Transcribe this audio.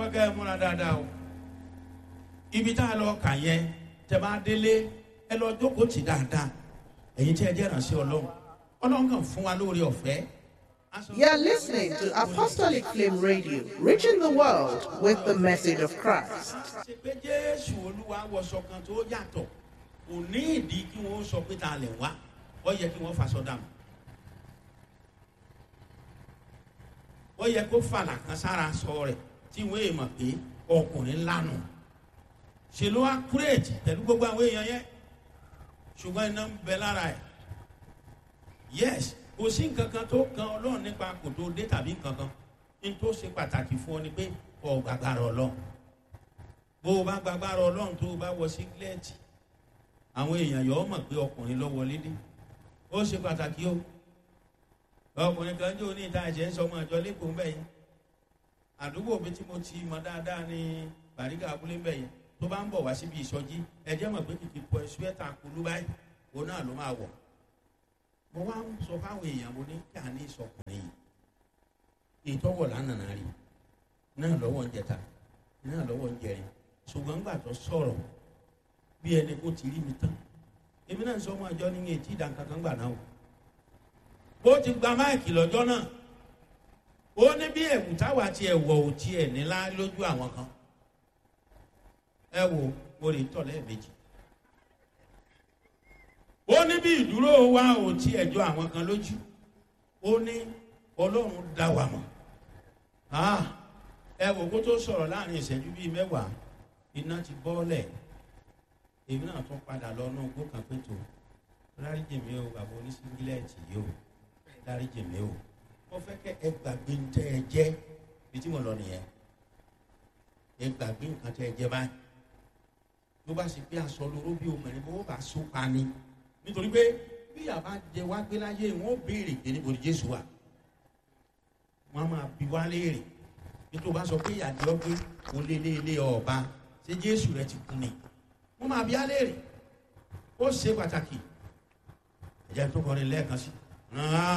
fẹ́ kẹ́ ẹ múra dáadáa o ibi tá a lọ kà yẹn tẹ́ bá délé ẹ lọ jókòó tì dáadáa ẹ̀yin tí ẹ jẹ́ ìrànṣẹ́ ọlọ́run ọlọ́run kàn fún wa lóore ọ̀fẹ́. You're listening to Apostolic Flame Radio, reaching the world with the message of Christ. ṣe pé jésù olúwa wọṣọ kan tó yàtọ̀ kò ní ìdí kí wọ́n sọ pé ta lẹ̀ wá ó yẹ kí wọ́n faṣọ dànù ó yẹ kó fàlà kan sára sọ rẹ̀ tí wọ́n èèmọ̀ pé ọkùnrin lánà ṣe ló wá kúrèjì pẹ̀lú gbogbo àwọn èèyàn yẹn ṣùgbọ́n iná ń bẹ lára ẹ̀ yes kò sí nǹkan kan tó kan ọlọ́run nípa kò tó dé tàbí nǹkan kan ní tó ṣe pàtàkì fún ọ ni pé ọ gbàgbára ọlọ́run bó o bá gbàgbára ọlọ́run tó o bá wọ sígílẹ́ẹ̀tì àwọn èèyàn yọ̀ ọ́ mọ̀ pé ọkùnrin ló wọlé dé ó ṣe pàtàkì o ọkùnrin kan jẹ́ oní ìta ẹ̀jẹ̀ ń sọ ọmọ ìjọ lẹ́kọ̀ọ́ mbẹ́ yẹn àdúgbò mi tí mo ti mọ dáadáa ní bàrígà abúlé mbẹ́ yẹn tó bá ń bọ̀ wá síbi ìsọjí ẹ̀jẹ̀ mọ̀ pé kìkì pọ̀ ẹ̀sùwẹ́tà kulú báyìí òun náà ló máa wọ̀ mo wá ń sọ fáwọn èèyàn mo ní kí a ní ìsọkùnrin yìí ìtọ́wọ̀ lánàá rí náà lọ́wọ́ ń jẹta náà lọ́wọ́ ń jẹrin ṣùgbọ́n ńgbà tó sọ̀rọ̀ bí ẹni kó ti rí mi tán èmi náà sọ ọmọ àjọ ní etí ìdánkankan gbà náà o bó ti gba máìkì lọ́jọ́ náà ó ní bí ẹ̀wù táwa ti ẹ̀wọ̀ ò tiẹ̀ nílá lójú àwọn kan ẹ wo mo lè tọ̀ lẹ́ẹ̀mejì ó ní bí ìdúró wa ò tí ẹjọ́ àwọn kan lójú ó ní ọlọ́run dá wa mọ̀ ẹ wò kó tó sọ̀rọ̀ láàrin ìṣẹ́jú bíi mẹ́wàá iná ti bọ́ọ̀lẹ̀ èmi náà tún padà lọ náà gbó kan pétò lárí jèmi o bàbá oníṣíngílẹ̀tì yìí o lárí jèmi o mo fẹ́ kẹ́ ẹ gbàgbé ń tẹ́ ẹ jẹ́ bí tí mo lọ nìyẹn ẹ gbàgbé nǹkan tẹ́ ẹ jẹ́ báyìí ló bá ṣe pé aṣọ lóró bí obìnrin bó bá so pa ni nítorí pé bí àbá jẹ wá gbé láyé wọn ó béèrè pé níbo ni jésù wà wọn máa bi wá léèrè nítorí bá sọ pé ìyàdí ọgbẹ kò lé lé lé ọba ṣé jésù rẹ ti kú ni wọn máa bi á léèrè ó ṣe pàtàkì ẹ̀jẹ̀ tó kọrin lẹ́ẹ̀kan sí.